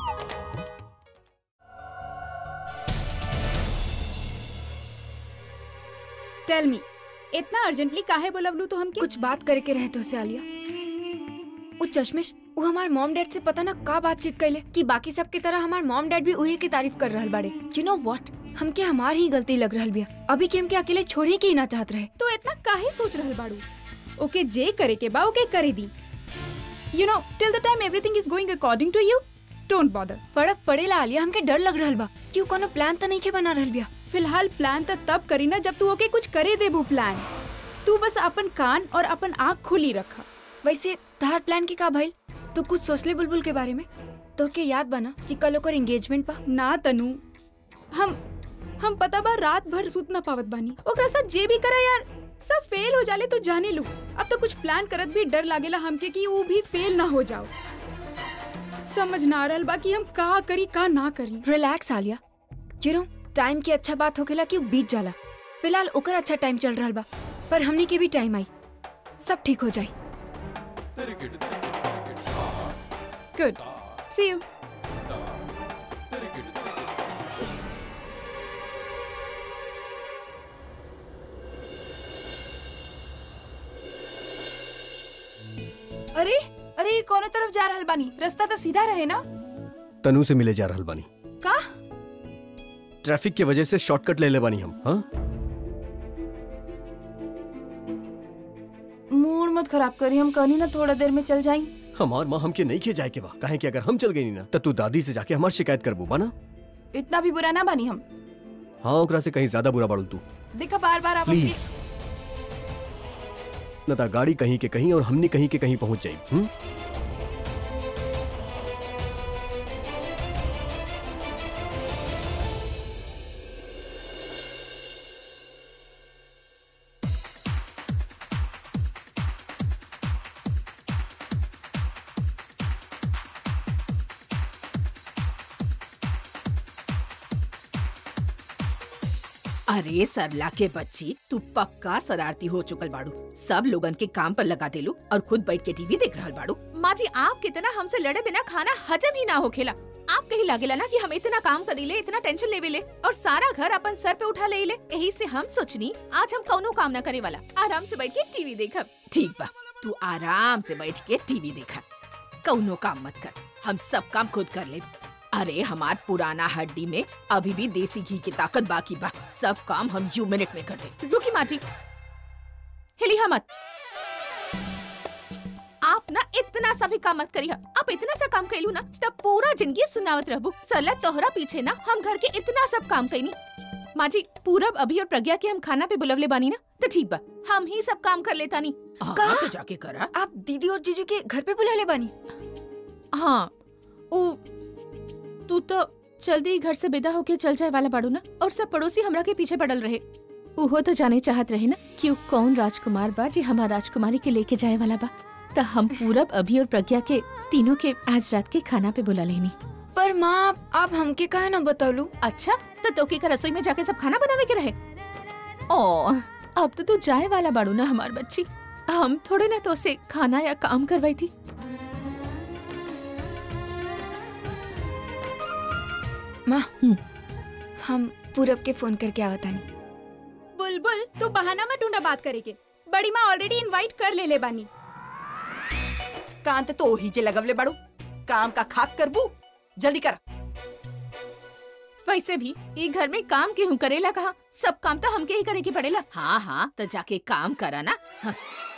टेल मी इतना अर्जेंटली काहे बोलवलू तो हमके कुछ बात करे के रहे तो से आलिया वो चश्मिश वो हमार मॉम डैड से पता ना का बातचीत कैले कि बाकी सब की तरह हमार मॉम डैड भी उहे की तारीफ कर रहल बाड़े यू नो व्हाट हमके हमार ही गलती लग रहल बिया अभी के हमके अकेले छोड़े के ही ना चाहत रहे तो इतना काहे सोच रहल बाड़ू ओके जे करे के बा ओके करे दी you know till the time everything is going according to you don't bother फर्क पड़ेला आलिया हमके डर लग रहल बा क्यों कोनो प्लान तो नहीं के बना रहल बिया फिलहाल प्लान तो तब करी ना जब तू ओके कुछ करे देबू प्लान तू बस अपन कान और अपन आँख खुली रखा वैसे तहार प्लान के का भइल तू कुछ सोचले बुलबुल के बारे में तो के याद बना कि कल ओकर एंगेजमेंट बा ना तनु हम हम पता बा रात भर सुत ना पावत बानी ओकरा साथ जे भी करा यार सब फेल हो जाले तो जाने लू अब तो कुछ प्लान करत भी डर लागेला हमके कि वो भी फेल ना हो जाओ समझ ना आ रहल बा कि हम का करी का ना करी relax Alia you know time की अच्छा बात होखेला कि वो बीत जाला फिलहाल ओकर अच्छा टाइम चल रहल बा पर हमनी के भी टाइम आई सब ठीक हो जाई गुड सी यू अरे अरे ये कौन तरफ जा रहल बानी रास्ता तो सीधा रहे ना तनु से मिले जा रहल बानी का ट्रैफिक की वजह से शॉर्टकट ले ले बानी हम हाँ मूड मत खराब करी हम कहनी ना थोड़ा देर में चल जाई हमार माँ हमके नहीं खे जाए के बा काहे कि अगर हम चल गई ना तो तू दादी से जाके हमार शिकायत करबू बाना इतना भी बुरा ना बनी हम हाँ ओकरा से कहीं ज्यादा बुरा बाड़ू तू देखा बार बार आप प्लीज न ता गाड़ी कहीं के कहीं और हमने कहीं के कहीं पहुंच जाई हम्म अरे सरला के बच्ची तू पक्का शरारती हो चुकल बाड़ू सब लोगन के काम पर लगा देलू और खुद बैठ के टीवी देख रहल बाड़ू माँ जी आप कितना हमसे लड़े बिना खाना हजम ही ना हो खेला आप कहीं लागेला ना कि हम इतना काम करीले इतना टेंशन लेवे ले और सारा घर अपन सर पे उठा ले ले यही से हम सोचनी आज हम कौनो काम ना करे वाला आराम से बैठ के टीवी देखब ठीक बा तू आराम से बैठ के टीवी देखा कौनो काम मत कर हम सब काम खुद कर ले अरे हमार पुराना हड्डी में अभी भी देसी घी की ताकत बाकी बा सब काम हम यू मिनट में कर दे रुकी माँ जी हिलिया मत आप ना इतना सा भी काम मत करिए आप इतना सा काम कैलू ना तब पूरा जिंदगी सुनावत रहबू सरला तोहरा पीछे ना हम घर के इतना सब काम कैनी माँ जी पूरब अभी और प्रज्ञा के हम खाना पे बुलवले बानी ना तो ठीक बा हम ही सब काम कर लेता नी हाँ, तो जाके करा आप दीदी और जीजू के घर पे बुला ले बानी हाँ ओ तू तो जल्दी ही घर से विदा होके चल जाए वाला बाड़ू ना और सब पड़ोसी हमरा के पीछे पड़ल रहे उहो तो जाने चाहत रहे ना कि उ कौन राजकुमार बा जी हमार राजकुमारी के लेके जाए वाला बा तो हम पूरब अभी और प्रज्ञा के तीनों के आज रात के खाना पे बुला लेनी पर माँ आप हमके कहा ना बतौलू अच्छा तो तोके का रसोई में जाके सब खाना बनावे के रहे ओ अब तो तू जाए वाला बाड़ू ना हमार बच्ची हम थोड़े ना तो से खाना या काम करवाई थी माँ हम पूरब के फोन करके आवतानी बुलबुल तू बहाना मत ढूंढा बात करे के बड़ी माँ ऑलरेडी इनवाइट कर ले ले बानी कांत तो ही जे लगवले बाड़ू काम का खाक करबू जल्दी कर वैसे भी ये घर में काम केहू करेला कहा सब काम तो हमके ही करे के पड़ेला हाँ हाँ तो जाके काम करा ना हाँ।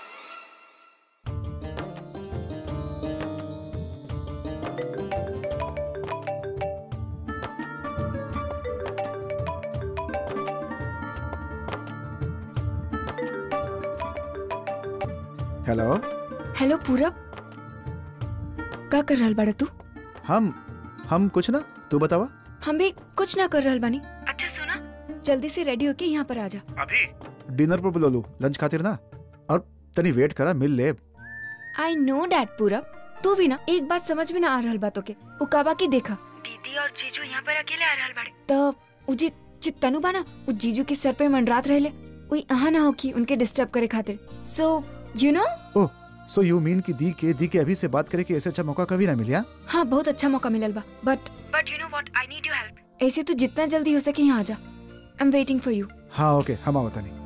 हेलो हेलो पूरब का कर रहल बाड़ा तू हम हम कुछ ना तू बतावा हम भी कुछ ना कर रहल बानी अच्छा सुना जल्दी से रेडी होके यहाँ पर आ जा अभी डिनर पर बुला लू लंच खातिर ना और तनी वेट करा मिल ले आई नो डैड पूरब तू भी ना एक बात समझ में ना आ रहल बातों के उकाबा के देखा दीदी और जीजू यहाँ पर अकेले आ रहल बाड़े तो उजी चित्तनु बाना उ जीजू के सर पे मंडरात रहले उई अहा ना हो कि उनके डिस्टर्ब करे खातिर सो यू नो ओह सो यू मीन कि दी के दी के अभी से बात करे कि ऐसे अच्छा मौका कभी ना मिला हाँ बहुत अच्छा मौका मिलल बा but but you know what I need your help ऐसे तो जितना जल्दी हो सके यहाँ आ जा I am waiting for you हाँ ओके हम आवता नहीं